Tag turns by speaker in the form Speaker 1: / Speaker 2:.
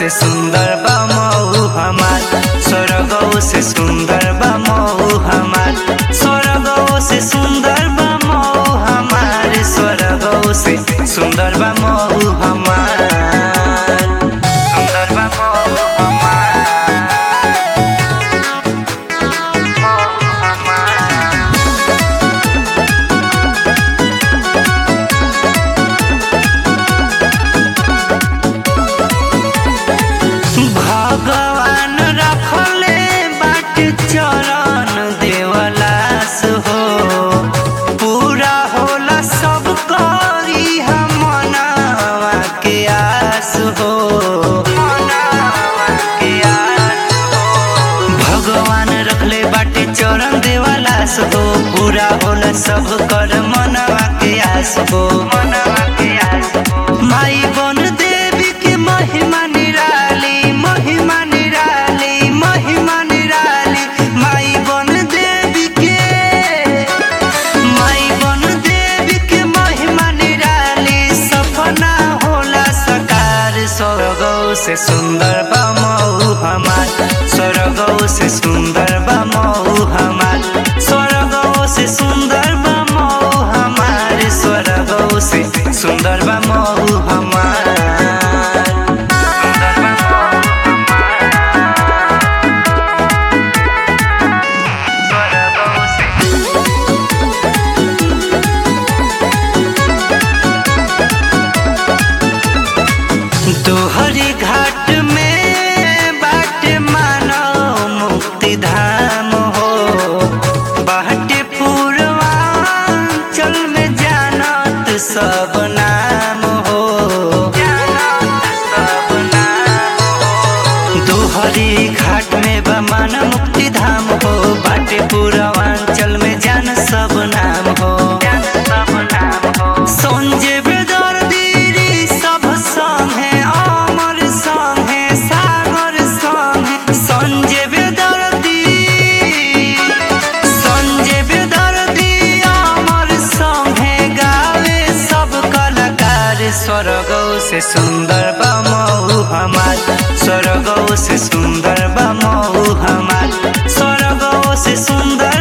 Speaker 1: से सुंदर बा मऊ हमार स्वर्गो से सुंदर बा मऊ हमार स्वर्गो से सुंदर बा मऊ हमार स्वर्गो से सुंदर बा मऊ हमार सुंदर बा मऊ हमार मऊ हमार भगवान रखले बाट चरण देवलास हो पूरा होला सब करी हम मनावा के आस हो मनावा के आस हो। भगवान रखले बाटे चरण देवलास हो पूरा होला सब कर मनवा के आस हो मनवा के आस हो माई बन देवी के महिमा निराली महिमा निराली महिमा निराली माई बन देवी के माई बन देवी के महिमा निराली सपना होला सकार स्वर्गो से सुंदर बा मऊ हमार स्वर्गो से सुंदर बा मऊ हमार स्वर्गो से सुंदर बा मऊ हमार स्वर्गो से सुंदर बा मऊ हमार सुंदर बा मऊ हमार। स्वर्गो से तोहरी घाट में बाट मानो मुक्ति धाम हो बाटे पूर्वांचल में जानत सब नाम हो जानत सब नाम हो तोहरी घाट में बा मानो मुक्ति धाम हो बाटे पूर्वांचल में जान सब नाम हो जान सब नाम हो संजय बेदर्दी सब संगे अमर संगे सागर संगे संजय बेदर्दी संजय बेदर्दी अमर संगे गावे सब कलाकार स्वर्गो से सुंदर बा मऊ हमार स्वर्गो से सुंदर बा मऊ हमार स्वर्गो से सुंदर